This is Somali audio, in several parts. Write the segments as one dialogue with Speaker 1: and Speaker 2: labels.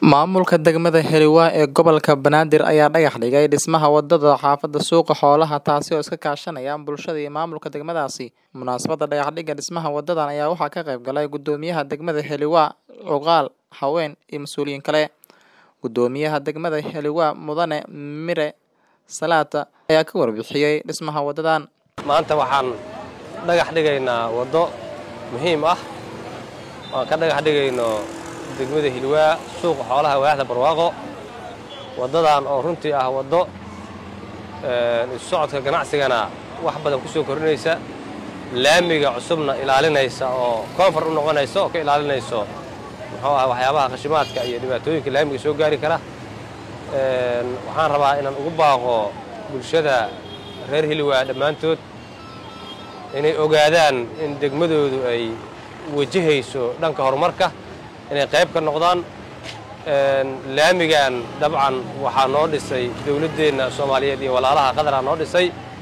Speaker 1: Maamulka degmada Heliwa ee gobolka Banaadir ayaa dhagax dhigay dhismaha wadada xaafada Suuqa Xoolaha taasi oo iska kaashanaya bulshada iyo maamulka degmadaasi. Munaasabadda dhagax dhigga dhismaha wadadan ayaa waxaa ka qayb galay gudoomiyaha degmada Heliwa, cuqaal, haween iyo mas'uuliyiin kale. Gudoomiyaha degmada Heliwa Mudane Mire Salaata ayaa ka warbixiyay dhismaha wadadan.
Speaker 2: maanta waxaan dhagax dhigaynaa waddo muhiim ah waan ka dhagax dhigayno degmada hilwaa suuqa xoolaha waaxda barwaaqo waddadan oo runtii ah waddo isu socodka ganacsigana wax badan ku soo kordhinaysa laamiga cusubna ilaalinaysa oo koonfar u noqonaysa oo ka ilaalinayso muxuu ah waxyaabaha khashimaadka iyo dhibaatooyinka laamiga soo gaari kara waxaan rabaa inaan ugu baaqo bulshada reer hilwaa dhammaantood inay ogaadaan in degmadoodu ay wajahayso dhanka horumarka inay qayb ka noqdaan laamigan dabcan waxaa noo dhisay dowladdeenna soomaaliyeed iyo walaalaha qadaraa noo dhisay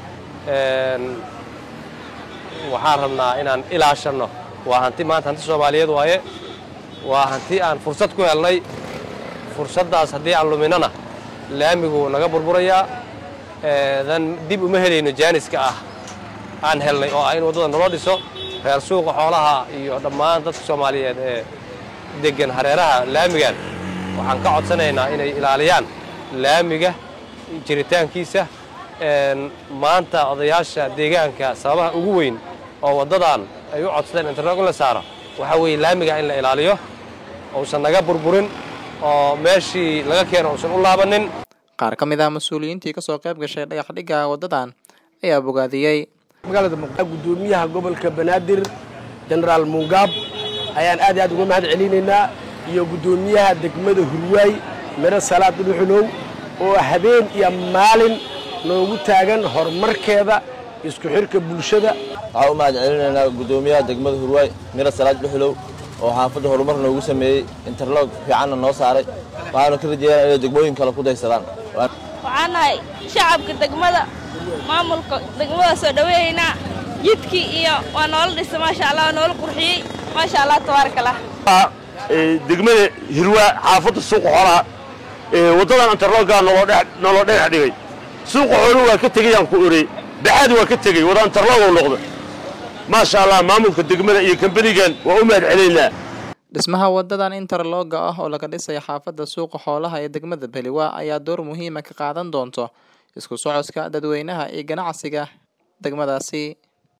Speaker 2: waxaan rabnaa inaan ilaashanno waa hanti maanta hanti soomaaliyeed waaye waa hanti aan fursad ku helnay fursaddaas haddii aan luminana laamigu naga burburayaa dan dib uma helayno jaaniska ah aan helnay oo ah in waddada naloo dhiso reer suuqa xoolaha iyo dhammaan dadka soomaaliyeed ee deggan hareeraha laamigan waxaan ka codsanaynaa inay ilaaliyaan laamiga jiritaankiisa maanta odayaasha deegaanka sababaha ugu weyn oo waddadan ay u codsadeen internet in la saaro waxaa weeye laamiga in la ilaaliyo uusan naga burburin oo meeshii laga keeno uusan u laabanin
Speaker 1: Qaar ka mid ah mas'uuliyiintii ka soo qayb gashay dhagax dhigga wadadan ayaa bogaadiyey.
Speaker 3: magaalada muqdisho gudoomiyaha gobolka banaadir jenaraal mungaab ayaan aad iyo aad uga mahad celinaynaa iyo gudoomiyaha degmada hurwaay miro salaad dhuxulow oo habeen iyo maalin noogu taagan horumarkeeda isku xirka bulshada
Speaker 4: waxaan u mahad celinaynaa gudoomiyaha degmada hurwaay miro salaad dhuxulow oo xaafadda horumar noogu sameeyey interlog fiicanna noo saaray waxaanu ka rajeeyaa inay degmooyin kale ku daysadaan
Speaker 5: waxaan nahay shacabka degmada maamulka degmada soo dhaweeynaa jidkii iyo waa noola dhisa maasha allah waa noola qurxiyey maasha allah tabaaraka allah
Speaker 6: degmada hirwaa xaafadda suuqa xoolaha waddadan interloggaa noloo dhagax dhigay suuqa xooluhu waa ka tegayaan ku orey baxaadi waa ka tegey wada interlogoo noqda maasha allah maamulka degmada iyo kambanigan waa u mahad celaynaa
Speaker 1: Dhismaha wadadan interlogga ah oo laga dhisay xaafadda Suuqa Xoolaha ee degmada Heliwa ayaa door muhiim ah ka qaadan doonta isku socodka dadweynaha iyo ganacsiga degmadaasi.